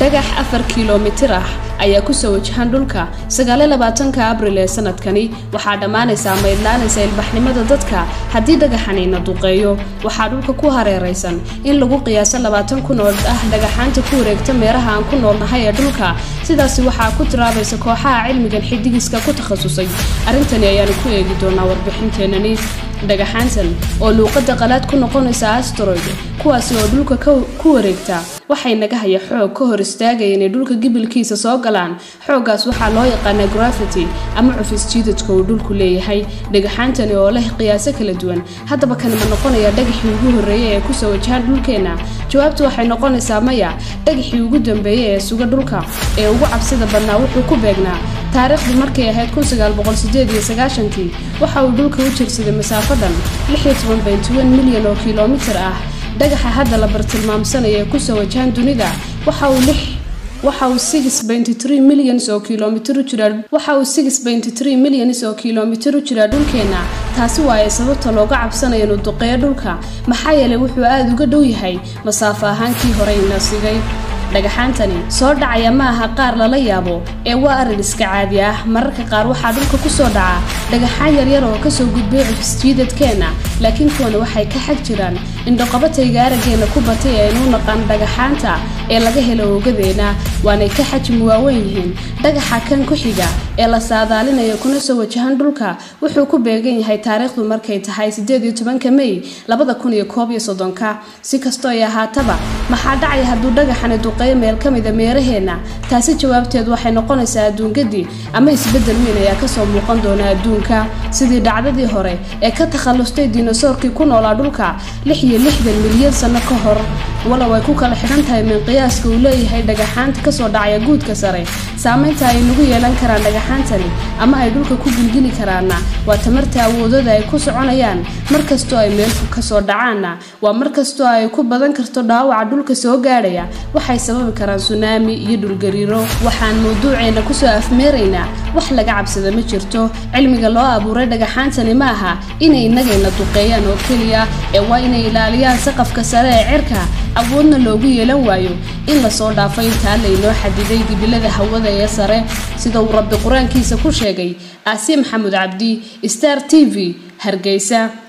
dhagax afar kilomitir ah ayaa kusoo wajahan dhulka sagaaliyo labaatanka abril ee sanadkani waxaa dhammaanaysaa maydlaanaysa ilbaxnimada dadka haddii dhagaxanina duqeeyo waxaa dhulka ku hareeraysan in lagu qiyaaso labaatan kun oo ah dhagaxaanta ku wareegta meeraha aan ku noolnahay ee dhulka sidaasi waxaa ku tiraabaysa kooxaha cilmigan xidigiska ku takhasusay arrintani ayaanu ku eegi doonaa warbixinteenani dhagaxaantan oo luuqadda qalaad ku noqonaysa asteroid kuwaasi oo dhulka ku wareegta waxay naga haya xoog ka hor istaagaya inay dhulka gibilkiisa soo galaan xooggaas waxaa loo yaqaanaa grafity ama cufis jiidadka uu dhulku leeyahay dhagaxaantani oo leh qiyaaso kala duwan haddaba kani ma noqonaya dhagaxii ugu horreeyay ee kusoo wajahaan dhulkeenna jawaabtu waxay noqonaysaa maya dhagaxii ugu dambeeyey ee suga dhulka ee ugu cabsida badnaa wuxuu ku beegnaa taariikhdii markay ahayd kii waxa uu dhulka u jirsaday masaafo dhan milyan oo kilomitir ah dhagaxa hadda la bartilmaamsanaya ee kusoo wajahan dunida waxa uu waxa uu milyans oo kilomitir waxa uu milyans oo kilomitir u jiraa dhulkeenna taasi waa ay sababta looga cabsanaya inuu duqeeyo dhulka maxaa yeelay wuxuu aada uga dhow yahay masaafo ahaankii horeyna sigay dhagaxaantani soo dhacaya ma aha qaar lala yaabo ee waa arrin iska caadi ah mararka qaar waxaa dhulka kusoo dhaca dhagaxaan yaryar oo kasoo gudbay cufisjiidadkeenna laakiin kuwana waxay ka xag jiraan indhoqabatayga araggeena ku batay ee aynu naqaan dhagaxaanta ee laga helo oogadeena waanay ka xajmi waaweyn yihiin dhagaxa kan ku xiga ee la saadaalinayo kuna soo wajahan dhulka wuxuu ku beegan yahay taariikhdu markay tahay mey si kastoo ay ahaataba maxaa dhacaya hadduu dhagaxani duqeeyo meel ka mida meeraheenna taasi jawaabteed waxay noqonaysaa adduungadii ama isbeddel weyn ayaa kasoo muuqan doona adduunka sidii dhacdadii hore ee ka takhallustay dinosoorkii ku noolaa dhulka milyan sano ka hor walow ay ku kala xidhan tahay min qiyaaska uu leeyahay dhagaxaanta kasoo dhacaya guudka sare saamaynta ay nagu yeelan karaan dhagaxaantani ama ay dhulka ku gilgili karaanna waa tamarta awoodada ay ku soconayaan markastoo ay meelku kasoo dhacaanna waa markastoo ay ku badan karto dhaawaca dhulka soo gaadhaya waxay sababi karaan sunaami iyo dhulgariiro waxaan mawduuceena kusoo afmeeraynaa wax laga cabsada ma jirto cilmiga loo abuuray dhagaxaantani ma aha inay inagayna duqeeyaan oo keliya ee waa inay ilaaliyaan saqafka sare ee cirka awoodna loogu yeelan waayo in lasoo dhaafo intaa laynoo xadiday gibilada hawada ee sare sida uu rabbi qur-aankiisa ku sheegay aasiya maxamuud cabdi star t v hargeysa